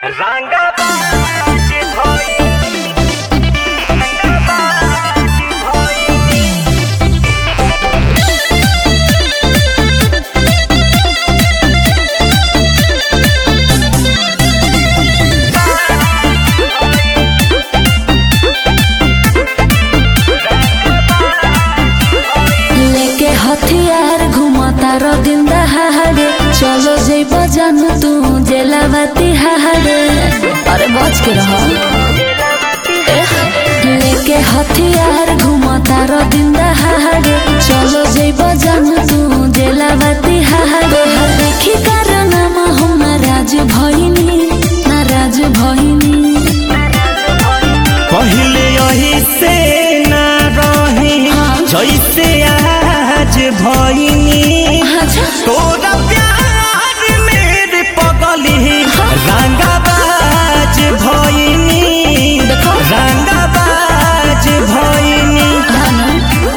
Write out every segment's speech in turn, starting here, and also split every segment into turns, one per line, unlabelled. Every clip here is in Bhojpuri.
রাঙ্গাবাজ ভই রাঙ্গাবাজ ভই
लेके हथियार घुमता रो दिन दहाड़े चलो जेब जानू तू जेलावती हाड़े अरे बच के रहो एह, लेके हथियार घुमता रो दिन दहाड़े चलो जेब जानू तू जेलावती हाड़े देखी कारण हम नाराज भइनी नाराज भइनी
पहले यही से ना रही
हाँ।
जैसे आज भइनी
अच्छा
तोरा प्यार मेरे पगली रंगाबाज भइनी
देखो।
रंगाबाज भइनी
हाँ ना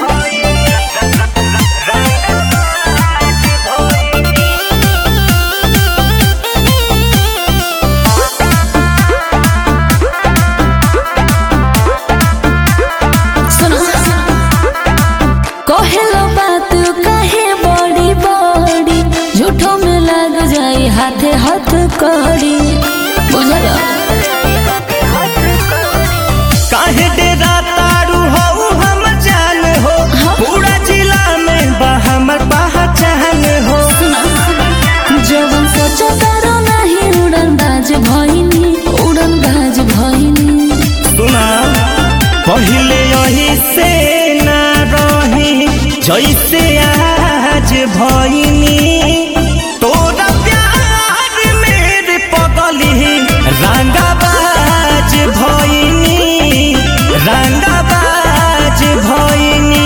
सुनो कहेलो बात कहे बड़ी बड़ी झूठो में लग जाई हाथे हाथ कड़ी बुझल
काहे डेरा तारू हो हम जान हो
हाँ।
पूरा जिला में बा हमर पहचान हो
जवन सोचो करो नहीं उड़न बाज भइनी उड़न बाज भइनी
सुना पहले यही से ना रही जैसे आज भइनी तोरा प्यार मेरे पगली रंगाबाज भइनी रंगाबाज भइनी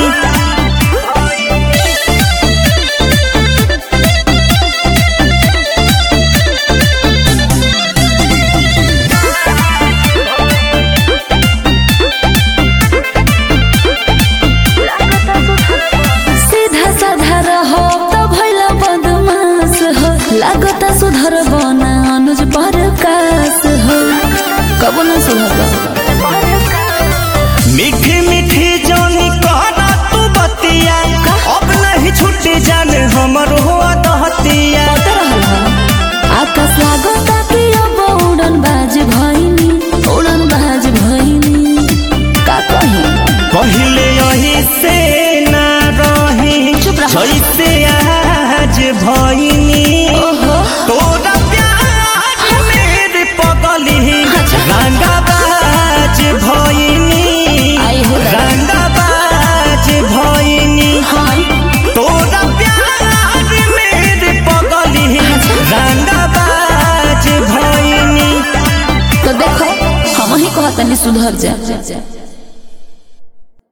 सीधा साधा रहो तो भइला बदमाश हो लागता सुधर बना अनुज परकाश हो कबो ना सुधर
मीठी मीठी जानी कहना तू बतिया अब नहीं छुट्टी जान हमर हुआ दहतिया
पता रहल ह आकाश लागता कि अब उड़न बाज भइनी उड़न बाज भइनी का कही
पहले यही से ना रही
चुप रह।
जैसे आज भइनी
ओहो
तोरा प्यार मेरे पगली
अच्छा।
रंगाबाज भइनी
आई हो दादा।
रंगाबाज भइनी
हाँ
तोरा प्यार मेरे पगली
अच्छा।
रंगाबाज भइनी
तो देखो हम ही कहतनी सुधर जा